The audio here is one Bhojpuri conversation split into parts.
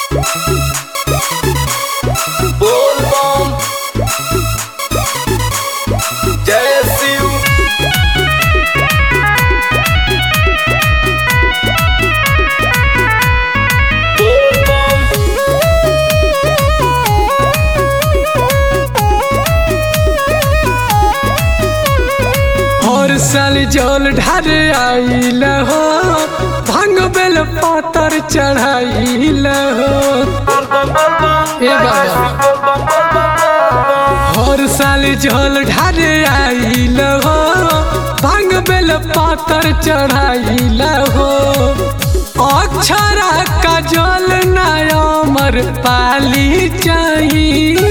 बोल बम जय शिव बोल बम हर साल जल ढार आइल हो भांग बेल पातर चढ़ाइल हो ए बाबा हर साल जल ढार आइल हो भांग बेल पातर चढ़ाइल हो अक्षरा का जल नमर पाली चाहिए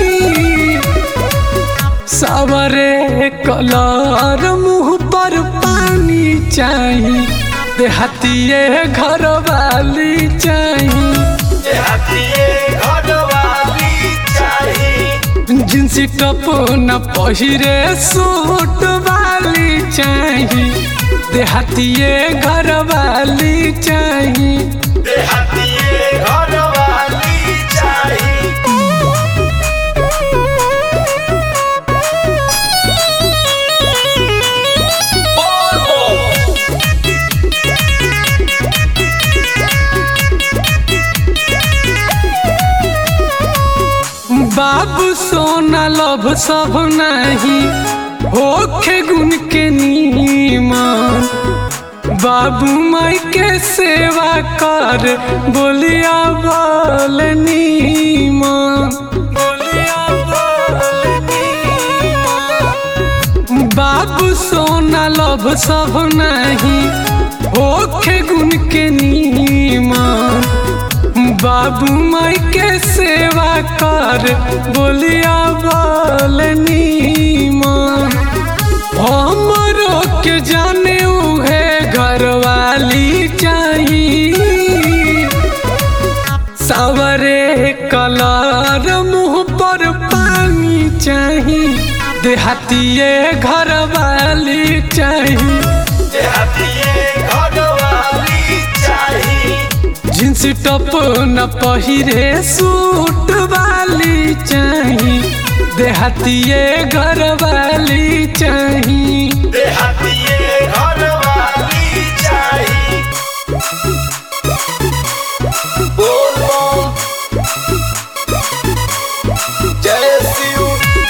सवरे कलर मुंह पर पानी चाही देहातिए घर वाली चाही जिनसी टप न पहिरे सूट वाली चाही देहातिए घर वाली चाही बाबू सोना लभ सब नहीं होखे गुण के नीमन बाबू माई के सेवा कर बोलिया बोल नीमन बोलिया बोल नीमन। बाबू सोना लभ सब नहीं होखे गुण के नीमन बाबू माई के सेवा कर बोलिया बोल नीमन हमरो के जाने उहे घर वाली चाहिए सवरे कलर मुंह पर पानी चाही देहातिए घर वाली चाही जींस टॉप न पहिरे सूट वाली चाही देहातिए घर वाली चाही बोल बम जय शिव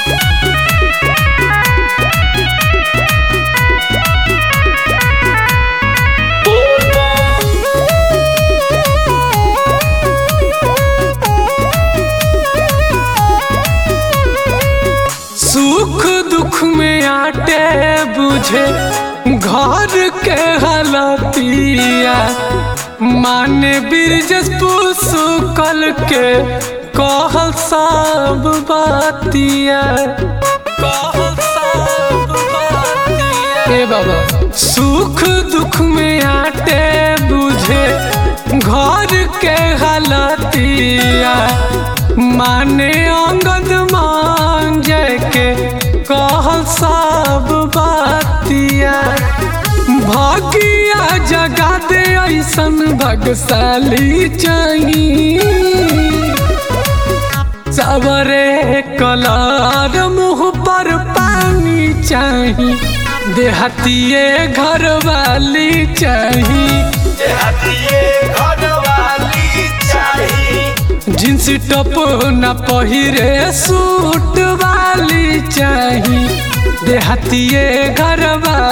बोल बम सुख दुख में आटे बुझे घर के हालतिया माने बिरजस सुकल के कहल सब बातिया कहल सब बातिया ए बाबा सुख दुख में आटे बुझे घर के हालतिया माने अंगद मान के कहल सब बातिया भागिया जगा दे ऐसन भगशाली चाहिए सवरे कलर मुंह पर पानी चाही देहातिए घर वाली चाही जींस टॉप न पहिरे सूट वाली चाही देहातिए घर वाली